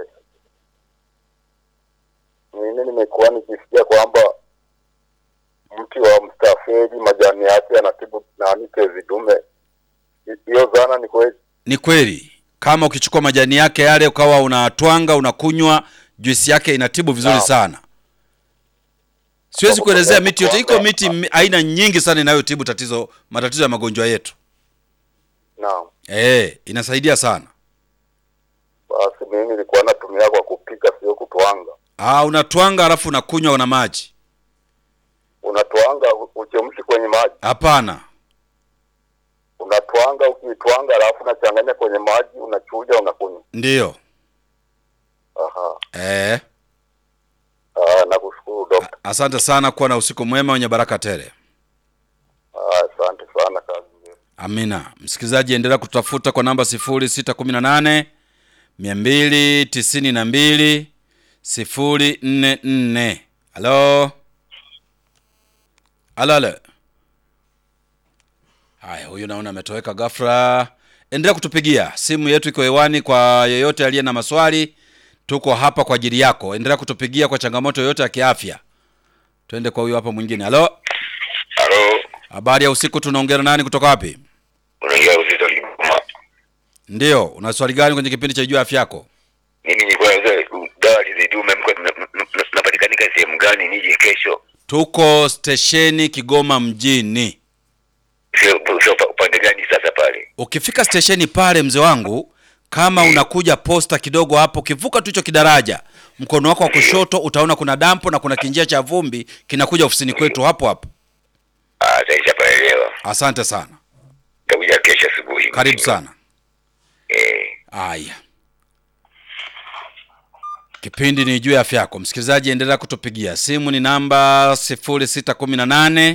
Mimi nimekuwa nikisikia kwamba mti wa mstafeli majani yake yanatibu nani tezi dume. Hi- Hiyo dhana ni kweli? Ni kweli, kama ukichukua majani yake yale ukawa unatwanga unakunywa, juisi yake inatibu vizuri Naam. sana. Siwezi Kwa kuelezea kutwanga- miti yote, iko miti mi- aina nyingi sana inayotibu tatizo matatizo ya magonjwa yetu. Naam. Eh, inasaidia sana. Basi mimi nilikuwa natumia kwa kupika, sio kutwanga. Ah, unatwanga alafu unakunywa na maji? Unatwanga u- uchemshi kwenye maji, Hapana. unatwanga, ukiitwanga alafu unachanganya kwenye maji, unachuja, unakunywa. Ndiyo. Aha. Eh, Ah, nakushukuru dokta. asante sana, kuwa na usiku mwema wenye baraka tele. Ah, Asante sana, kazi njema. Amina. Msikilizaji, endelea kutafuta kwa namba 0618 292 044. Halo, halo, halo. Haya, huyu naona ametoweka ghafla. Endelea kutupigia, simu yetu iko hewani kwa yeyote aliye na maswali. Tuko hapa kwa ajili yako. Endelea kutupigia kwa changamoto yoyote ya kiafya. Twende kwa huyu hapa mwingine. Halo, Halo, habari ya usiku. Tunaongea na nani kutoka wapi? unaingia uzito Kigoma. Ndiyo, una swali gani kwenye kipindi cha Jua Afya Yako? Mimi nilikuwa nauza dawa zidume, mko napatikanika sehemu gani? Nije kesho, Tuko stesheni Kigoma mjini. sio sio upande gani sasa pale? Ukifika stesheni pale, mzee wangu, kama unakuja posta kidogo hapo, ukivuka tu hicho kidaraja, mkono wako wa kushoto utaona kuna dampo na kuna kinjia cha vumbi kinakuja ofisini kwetu hapo hapo. Ah, sasa paelewa. Asante sana, Nitakuja kesho asubuhi. karibu sana. Eh, Aya, kipindi ni juu ya afya yako. Msikilizaji, endelea kutupigia simu, ni namba 0618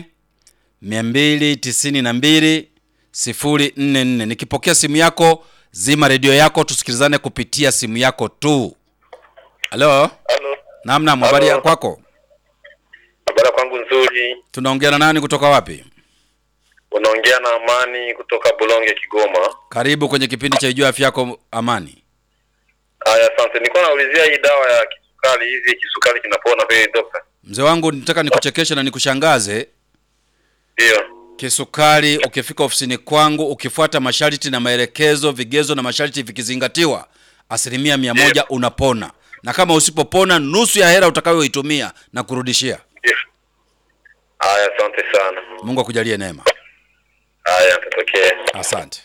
292 044. Nikipokea simu yako, zima redio yako, tusikilizane kupitia simu yako tu. Halo, halo. naam, naam, habari ya Halo. kwako? Habari kwangu nzuri. Tunaongea na nani kutoka wapi? Unaongea na Amani kutoka Bulonge, Kigoma. Karibu kwenye kipindi cha juu ya afya yako, Amani. Haya, asante. Nilikuwa naulizia hii dawa ya kisukari, hivi kisukari kinapona kweli dokta? Mzee wangu, nitaka nikuchekeshe na nikushangaze. Ndio. Kisukari, ukifika ofisini kwangu, ukifuata masharti na maelekezo, vigezo na masharti vikizingatiwa, asilimia mia moja unapona, na kama usipopona, nusu ya hela utakayoitumia na kurudishia. Ndio. Haya, asante sana. Mungu akujalie neema. Haya, tatokea. Asante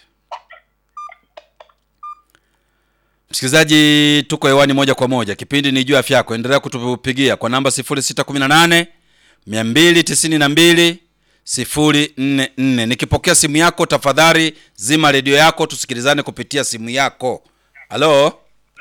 msikilizaji, tuko hewani moja kwa moja, kipindi ni juu ya afya yako. Endelea kutupigia kwa namba 0618 292 044. Nikipokea simu yako, tafadhali zima redio yako, tusikilizane kupitia simu yako. Halo,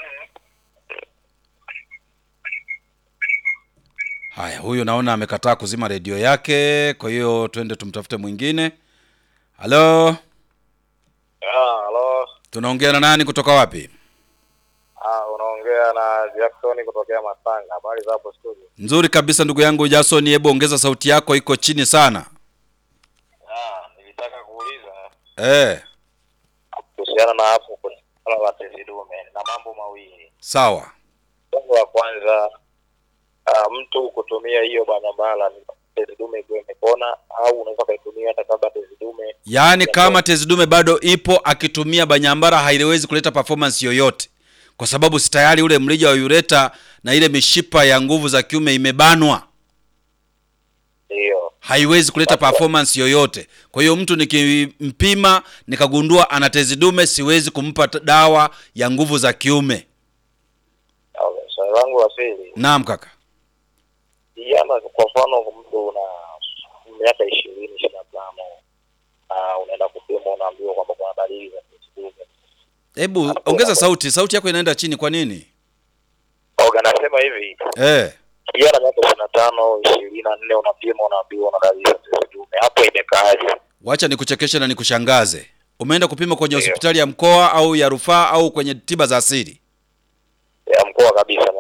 haya, huyu naona amekataa kuzima redio yake, kwa hiyo twende tumtafute mwingine. Halo, Ah, halo. tunaongea na nani kutoka wapi? Ah, unaongea na Jackson kutokea Masanga. Habari za hapo studio? Nzuri kabisa ndugu yangu Jason, hebu ongeza sauti yako, iko chini sana. Ah, nilitaka kuuliza Eh, kuhusiana na hapo kwenye swala la tezi dume na mambo mawili. sawa. Jambo la kwanza, ah, mtu kutumia hiyo banyambala ni tezi dume ikiwa imepona au unaweza ukaitumia hata kabla tezi dume Yaani kama tezi dume bado ipo, akitumia banyambara haiwezi kuleta performance yoyote, kwa sababu si tayari ule mrija wa ureta na ile mishipa ya nguvu za kiume imebanwa, hiyo. haiwezi kuleta performance yoyote. Kwa hiyo mtu nikimpima nikagundua ana tezi dume, siwezi kumpa t- dawa ya nguvu za kiume. Okay. Swali langu la pili, Naam kaka. vijana, kwa mfano mtu una miaka ishirini ishirini na tano na unaenda kupima, unaambiwa kwamba kuna dalili za tezi dume Hebu ongeza sauti, sauti yako inaenda chini. Kwa nini? Oga, nasema hivi Eh. kijana miaka ishirini na tano ishirini na nne unapima unaambiwa una dalili za tezi dume, hapo imekaaje? Wacha nikuchekeshe na nikushangaze. Umeenda kupima kwenye Ndio. hospitali ya mkoa au ya rufaa au kwenye tiba za asili? Ya mkoa kabisa,